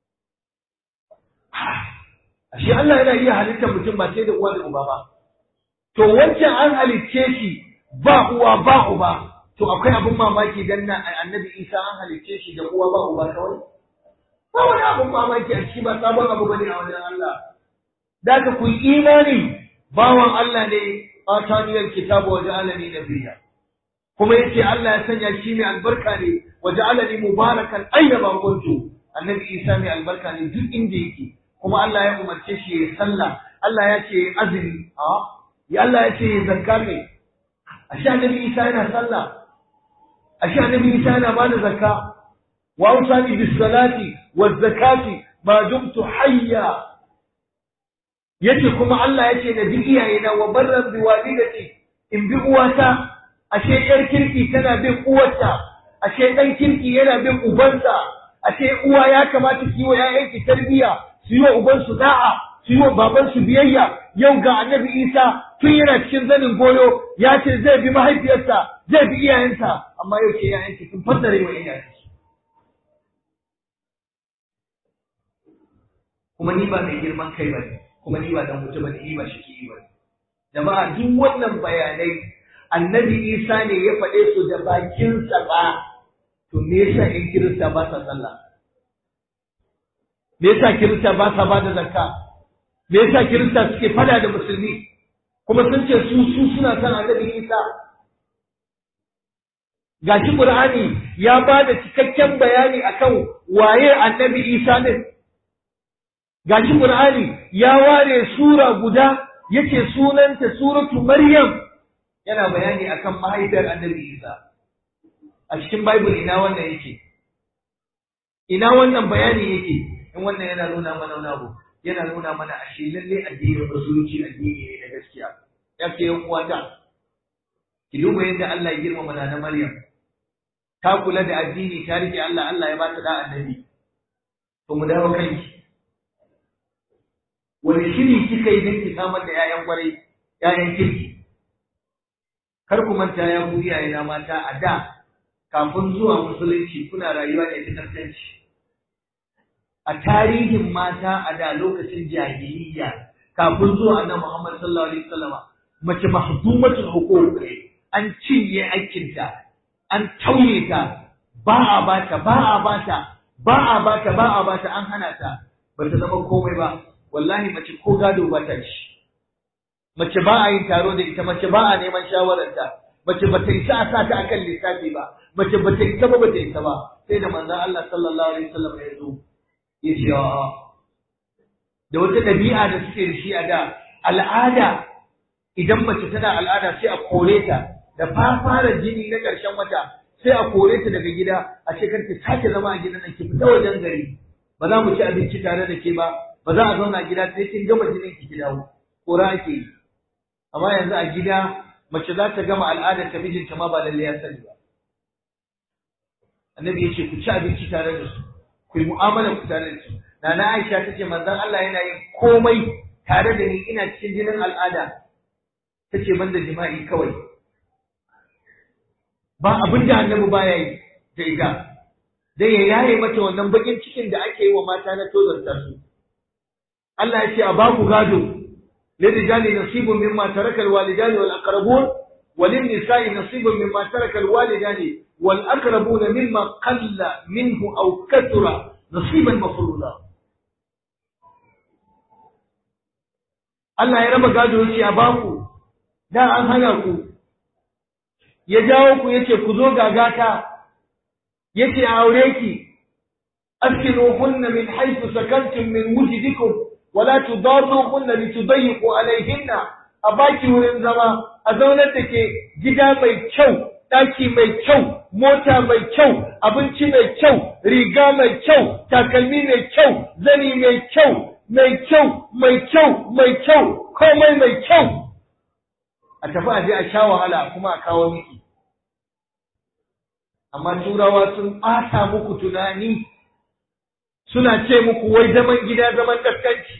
ashe Allah yana iya halittar mutum ba sai da uwa da uba ba to wancan an halicce shi ba uwa ba uba to akwai abin mamaki dan na annabi Isa an halicce shi da uwa ba uba kawai ba wani abin mamaki a ciki ba sabon abu bane a wajen Allah da ka ku imani bawan Allah ne ataniyar kitabu wa ja'alani nabiyya kuma yace Allah ya sanya shi mai albarka ne wa ja'alani mubarakan aina ma kuntu annabi Isa mai albarka ne duk inda yake kuma Allah ya umarce shi ya sallah Allah ya ce azumi a ya Allah ya ce zakka ne ashe annabi Isa yana sallah ashe annabi Isa yana bada zakka wa usani bis salati waz zakati ma dumtu hayya yace kuma Allah yace da bi iyayena wa barran bi walidati in bi uwata ashe yar kirki tana bin uwarta ashe dan kirki yana bin ubansa ashe uwa ya kamata ki wa yayanki tarbiya su yi wa ubansu da'a su yi wa babansu biyayya yau ga annabi Isa tun yana cikin zanin goyo ya ce zai bi mahaifiyarsa zai bi iyayensa amma yau ce yayanki sun fassare wa iyayensu kuma ni ba mai girman kai ba ne kuma ni ba dan mutum bane ni ba shi ba jama'a duk wannan bayanai annabi Isa ne ya faɗe su da bakinsa ba to me yasa in kirista ba sa sallah me yasa kirista ba sa ba da zakka me yasa kirista suke fada da musulmi kuma sun ce su su suna son annabi Isa gashi Qur'ani ya ba da cikakken bayani akan waye annabi Isa ne gashi Qur'ani ya ware sura guda yace sunanta suratu Maryam yana bayani akan mahaifiyar Annabi Isa a cikin Bible ina wannan yake ina wannan bayani yake in wannan yana nuna mana wani abu yana nuna mana ashe lalle addinin musulunci addini ne na gaskiya ya ce yan uwata ki duba yadda Allah ya girmama na Maryam ta kula da addini ta rike Allah Allah ya ba ta da annabi to mu dawo kanki wani shiri kika yi don ki samar da 'ya'yan kwarai 'ya'yan kirki kar ku manta ya ku iyaye na mata a da kafin zuwa musulunci kuna rayuwa ne ta kasance a tarihin mata a da lokacin jahiliya kafin zuwa annabi Muhammad sallallahu alaihi wasallama mace mahdumatul huquq an cinye aikinta an tauye ta ba a bata ba a bata ba a bata ba a bata an hana ta bata zama komai ba wallahi mace ko gado ba ta ci mace ba a yin taro da ita mace ba a neman shawararta mace ba ta isa a sa ta akan lissafi ba mace ba ta isa ba ba ta isa ba sai da manzon Allah sallallahu alaihi wasallam ya zo ya ce a'a da wata ɗabi'a da suke da shi a da al'ada idan mace tana al'ada sai a kore ta da fara jini na ƙarshen wata sai a kore ta daga gida a ce kar ki sake zama a gidan nan ki fita wajen gari ba za mu ci abinci tare da ke ba ba za a zauna a gida sai kin gama jinin ki ki dawo kora ake yi amma yanzu a gida mace za ta gama al'adar ta mijinta ma ba lalle ya sani ba annabi ya ce ku ci abinci tare da su ku yi mu'amala ku tare da su nana Aisha ta ce manzon Allah yana yin komai tare da ni ina cikin jinin al'ada ta ce banda jima'i kawai ba abin da annabi baya yi da ita dai ya yaye mata wannan bakin cikin da ake yi wa mata na tozarta su Allah ya ce a baku gado للرجال نصيب مما ترك الوالدان والأقربون وللنساء نصيب مما ترك الوالدان والأقربون مما قل منه أو كثر نصيبا مفروضا Allah ya raba gado yace a baku da an hana ku ya jawo ku yace ku zo gagata yace a aure ki askinuhunna min haythu sakantum min wujdikum wala tudarruhunna litudayyiqu alaihinna a baki wurin zama a zaunar da ke gida mai kyau ɗaki mai kyau mota mai kyau abinci mai kyau riga mai kyau takalmi mai kyau zani mai kyau mai kyau mai kyau mai kyau komai mai kyau a tafi a je a sha wahala kuma a kawo miki amma turawa sun ɓata muku tunani suna ce muku wai zaman gida zaman kaskanci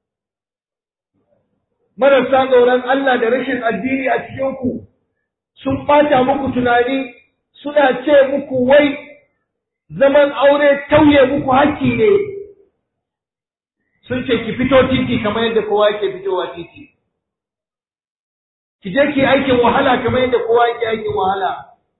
marasa tsoron Allah da rashin addini a cikinku sun ɓata muku tunani suna ce muku wai zaman aure tauye muku haƙƙi ne sun ce ki fito titi kamar yadda kowa yake fitowa titi ki je ki aikin wahala kamar yadda kowa yake aikin wahala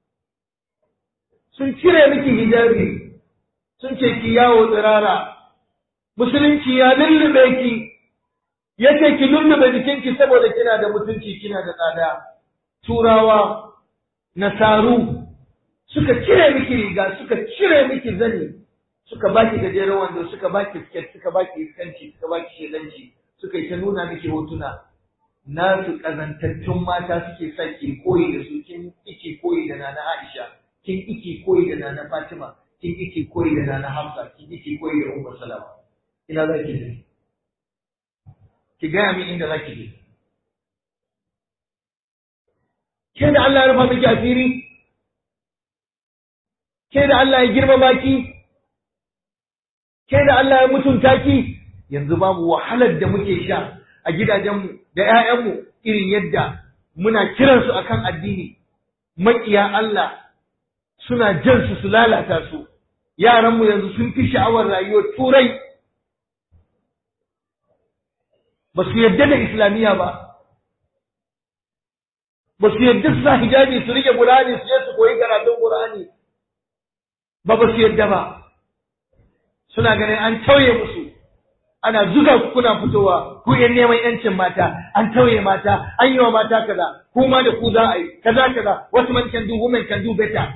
sun cire miki hijabi sun ce ki yawo tsirara musulunci ya lullube ki ya ce ki lullube jikinki saboda kina da mutunci kina da tsada turawa nasaru suka cire miki riga suka cire miki zani suka baki gajeren wando suka baki siket suka baki iskanci suka baki shedanci suka yi ta nuna miki hotuna nasu kazantattun mata suke sa ki koyi da su kin iki koyi da nana Aisha kin iki koyi da nana Fatima kin iki koyi da nana Hafsa kin iki koyi da Ummu Salama ina za ki je ki gaya min inda za ki je ke da Allah ya rufa miki asiri ke da Allah ya girmama ki ke da Allah ya mutunta ki yanzu babu wahalar da muke sha a gidajenmu da ‘ya'yanmu irin yadda muna kiransu akan addini maƙiya Allah suna jan su su lalata su yaranmu yanzu sun fi sha'awar rayuwar turai ba su yadda da islamiyya ba ba su yadda su sa hijabi su rike Qur'ani su je su koyi karatun Qur'ani ba ba su yadda ba suna ganin an tauye musu ana zuga ku kuna fitowa ku yan neman yancin mata an tauye mata an yi wa mata kaza ku ma da ku za a yi kaza kaza wasu man can do women can do better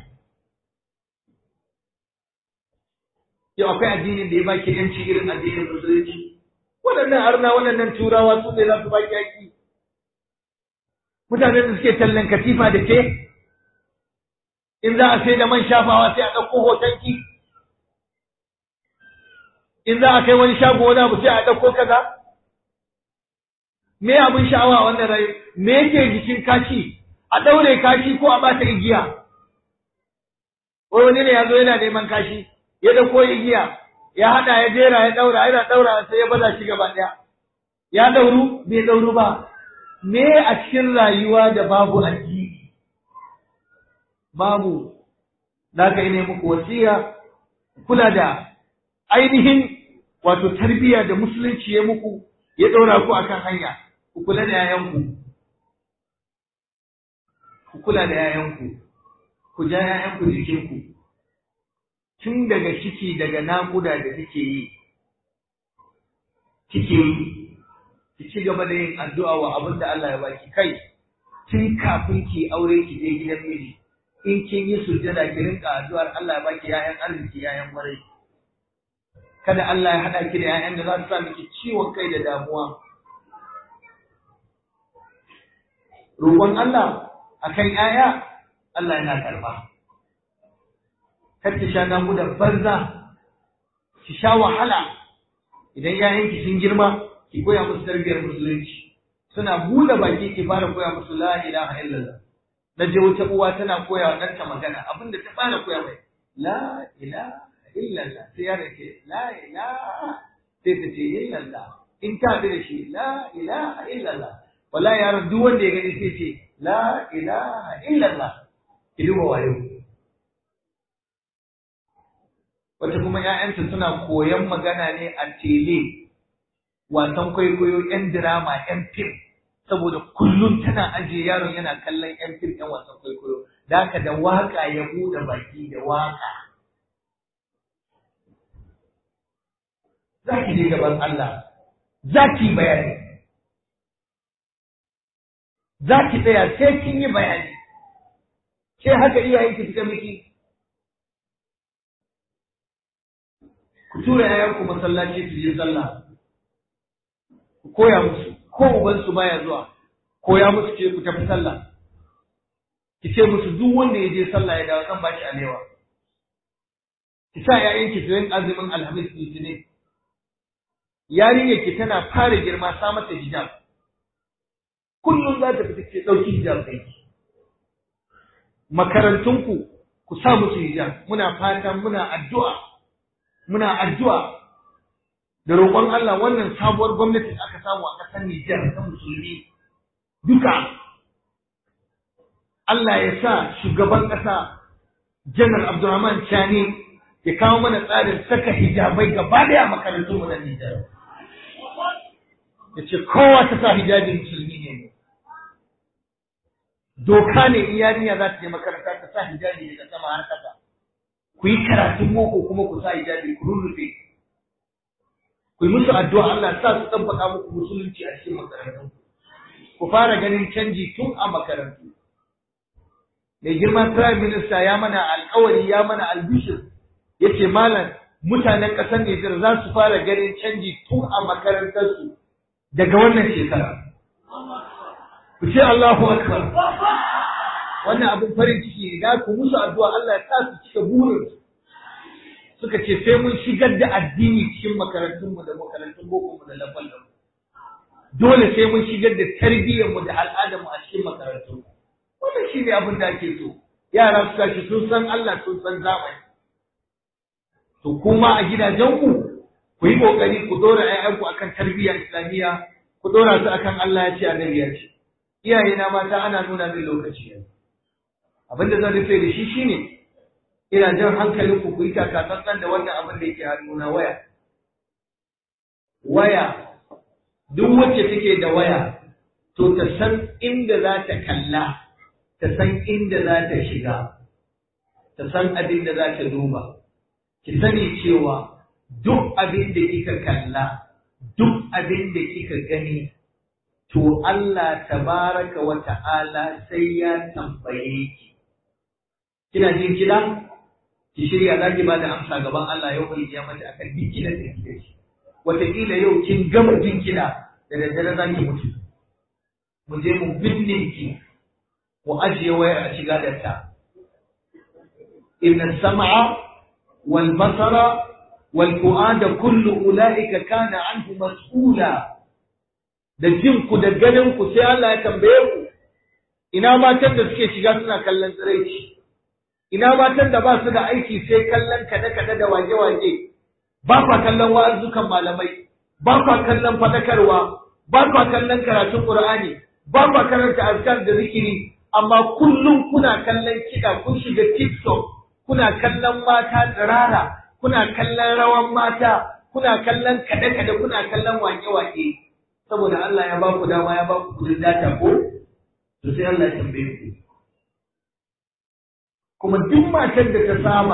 yau akwai addinin da ya baki yanci irin addinin musulunci waɗannan arna waɗannan turawa su ne za su baki yaki mutanen da suke tallan katifa da ke in za a sai da man shafawa sai a ɗauko hotonki in za a kai wani shago wani abu sai a ɗauko kaza me abin sha'awa a wannan rayu me yake jikin kashi a ɗaure kashi ko a bata igiya wai wani ne ya zo yana neman kashi ya ɗauko igiya ya haɗa ya jera ya ɗaura yana ɗaura sai ya baza shi gaba ɗaya ya ɗauru bai ɗauru ba me a cikin rayuwa da babu addini babu za ka yi ne muku wasiya kula da ainihin wato tarbiyya da musulunci ya muku ya ɗora ku akan hanya ku kula da yayanku ku kula da yayanku ku ja yayanku jikinku tun daga ciki daga naƙuda da kike yi kike yi ki ci gaba da yin addu'a wa abin da Allah ya baki kai tun kafin ki aure ki je gidan miji in kin yi sujjada ki rinka addu'ar Allah ya baki yayan arziki yayan marai kada Allah ya hada ki da yayan da za su sa miki ciwon kai da damuwa roƙon Allah akan yaya Allah yana karba kar ki sha naƙuda banza ki sha wahala idan yayanki sun girma ki koya musu tarbiyyar musulunci suna buɗe baki ki fara koya musu la ilaha illallah na je wata uwa tana koya wa ɗanta magana abinda ta fara koya mai la ilaha illallah sai yaron ce la ilaha sai ta ce illallah in ta bi da shi la ilaha illallah wala yaron duk wanda ya gani sai ce la ilaha illallah ki duba wayo wata kuma ƴaƴanta suna koyan magana ne a tele wasan kwaikwayo ƴan dirama ƴan fim saboda kullum tana ajiye yaron yana kallon ƴan fim ƴan wasan kwaikwayo da haka da waka ya buɗe baki da waka za ki je gaban Allah za ki yi bayani za ki tsaya sai kin yi bayani ke haka iyayenki suka miki ku tura yayanku masallaci su je sallah ku koya musu ko ubansu baya zuwa koya musu ce ku tafi sallah ki ce musu duk wanda ya je sallah ya dawo zan ba shi alewa ki sa ƴaƴanki su yin azumin alhamis litinin yarinyar ki tana fara girma sa mata hijab kullum za ta fita ke ɗauki hijab ɗinki makarantunku ku sa musu hijab muna fatan muna addu'a muna addu'a da roƙon Allah wannan sabuwar gwamnati da aka samu a ƙasar Nijar ta musulmi duka Allah ya sa shugaban ƙasa Janar Abdulrahman Chani ya kawo mana tsarin saka hijabai gaba ɗaya a makarantun mu na Nijar. Ya ce kowa ta sa hijabin musulmi ne. Doka ne in yarinya za ta je makaranta ta sa hijabi daga sama har ƙasa. Ku yi karatun boko kuma ku sa hijabi ku rurrufe. Ku yi musu addu'a Allah sa su tabbata muku musulunci a cikin makarantun. Ku fara ganin canji tun a makarantu. mai girma prime minister ya mana alkawari ya mana albishir yace malam mutanen ƙasar Nijar za su fara ganin canji tun a makarantarsu daga wannan shekara ku ce Allahu akbar wannan abin farin ciki ne da ku musu addu'a Allah ya sa su cika burin suka ce sai mun shigar da addini cikin makarantunmu da makarantun boko mu da lafal dole sai mun shigar da tarbiyyarmu da al'adarmu a cikin makarantunmu wannan shi ne abin da ake so yara su tashi sun san Allah sun san zamani to kuma a gidajenku ku yi kokari ku dora ƴaƴanku akan tarbiyyar islamiyya ku dora su akan Allah ya ce annabi ya ce iyaye na mata ana nuna min lokaci yanzu abin da zan rufe da shi shine ina jan hankalin ku ku yi takatsantsan da wannan abin da yake hannuna waya waya duk wacce take da waya to ta san inda za ta kalla ta san inda za ta shiga, ta san abin da za ta duba, ki sani cewa duk abin da kika kalla, duk abin da kika gani, to Allah tabaraka wa ta'ala sai ya tambaye ki. Kina jin kiɗa? Ki shirya za ki ba da amsa gaban Allah yau mai ya mata akan duk kiɗan da kike shi. Wataƙila yau kin gama jin kiɗa da daddare za ki mutu. Mu je mu binne ki mu ajiye wayar a shiga da ta. Inna sam'a wal basara wal fu'ada kullu ula'ika kana anhu mas'ula. Da jin ku da ganin ku sai Allah ya tambaye ku. Ina matan da suke shiga suna kallon tsiraici. Ina matan da ba su da aiki sai kallon kada-kada da wage-wage. Ba kwa kallon wa'azukan malamai. Ba kwa kallon fadakarwa. Ba kwa kallon karatun Qur'ani. Ba kwa karanta azkar da zikiri. amma kullum kuna kallon kiɗa kun shiga TikTok, kuna kallon mata tsirara, kuna kallon rawan mata, kuna kallon kaɗe-kaɗe, kuna kallon wake-wake. Saboda Allah ya ba ku dama ya ba ku kudin data ko? To sai Allah ya tambaye ku. Kuma duk matar da ta saba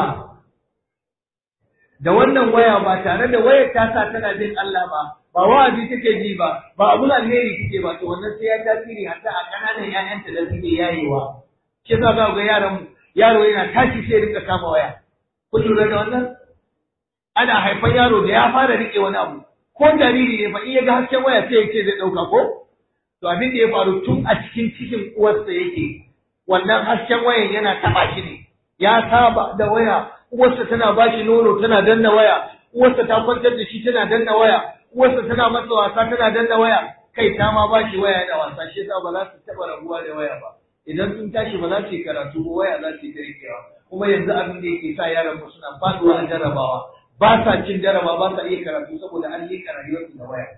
da wannan waya ba tare da wayar ta sa tana jin Allah ba, ba wa'azi take ji ba ba abun alheri take ba to wannan sai ya tasiri hatta a kananan ƴaƴanta da suke yayewa shi yasa za ga yaran yaro yana tashi sai rika kama waya kun lura da wannan ana haifan yaro da ya fara rike wani abu ko jariri ne fa in ya ga hasken waya sai ya ce zai ɗauka ko to abin da ya faru tun a cikin cikin uwarsa yake wannan hasken wayan yana taɓa shi ne ya saba da waya uwarsa tana ba shi nono tana danna waya uwarsa ta kwantar da shi tana danna waya uwarsa tana masa wasa tana danna waya kai ta ma ba shi waya da wasa shi yasa ba za su taɓa rabuwa da waya ba idan sun tashi ba za su yi karatu ba waya za su yi kirkewa kuma yanzu abin da yake sa yaran mu suna faduwa a jarrabawa ba sa cin jarraba ba sa iya karatu saboda an yi rayuwarsu da waya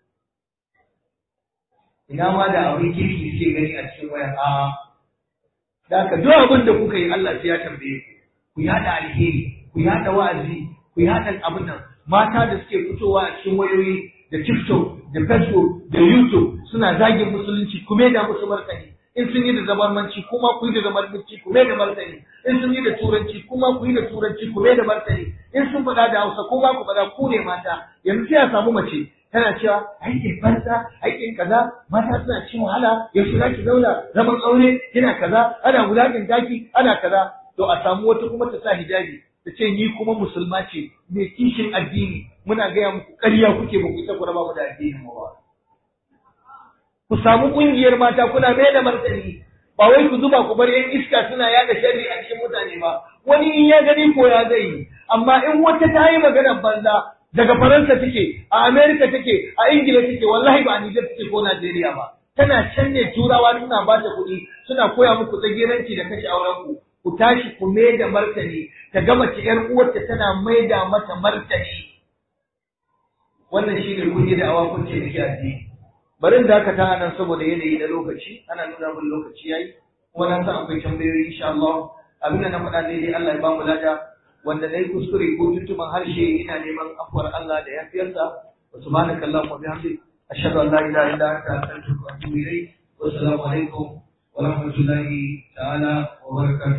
ina ma da abin kirki suke gani a cikin waya a da ka duk abin da kuka yi Allah sai ya tambaye ku ku yada alheri ku yada wa'azi ku yada abin nan mata da suke fitowa a cikin wayoyi da TikTok da Facebook da YouTube suna zagin musulunci kuma da musu martani in sun yi da zamanci kuma ku yi da zamanci ku da martani in sun yi da turanci kuma ku yi da turanci ku da martani in sun faɗa da Hausa kuma ku faɗa ku ne mata yanzu sai a samu mace tana cewa aikin banza aikin kaza mata suna cin wahala yaushe za ki zauna zaman aure kina kaza ana wulaƙin daki ana kaza to a samu wata kuma ta sa hijabi ta ce ni kuma musulma ce mai kishin addini muna gaya muku ƙarya kuke ba ku isa ku raba mu da addinin mu ba ku samu ƙungiyar mata kuna mai da martani ba wai ku zuba ku bar yan iska suna yada sharri a cikin mutane ba wani in ya gani ko ya zai yi amma in wata ta yi maganar banza daga Faransa take, a Amerika take, a Ingila take, wallahi ba a Nijar take ko Najeriya ba. Tana can ne turawa suna ba ta kuɗi, suna koya muku tsagiranci da kashe auren ku. Ku tashi ku mai da martani, ta gama ci ƴar uwarta tana mai da mata martani. Wannan shi ne kun yi da awa kun ce da ke addini. Bari da aka ta nan saboda yanayi na lokaci, ana nuna min lokaci yayi. Kuma na san akwai tambayoyi insha Allah. Abin da na faɗa daidai Allah ya ba mu lada. wanda na yi kuskure ko tuntuban harshe ina neman afuwar Allah da yafiyarsa wa subhanaka allahumma wa bihamdik ashhadu an la ilaha illa anta astaghfiruka wa atubu ilayk wa assalamu alaikum wa rahmatullahi ta'ala wa barakatuh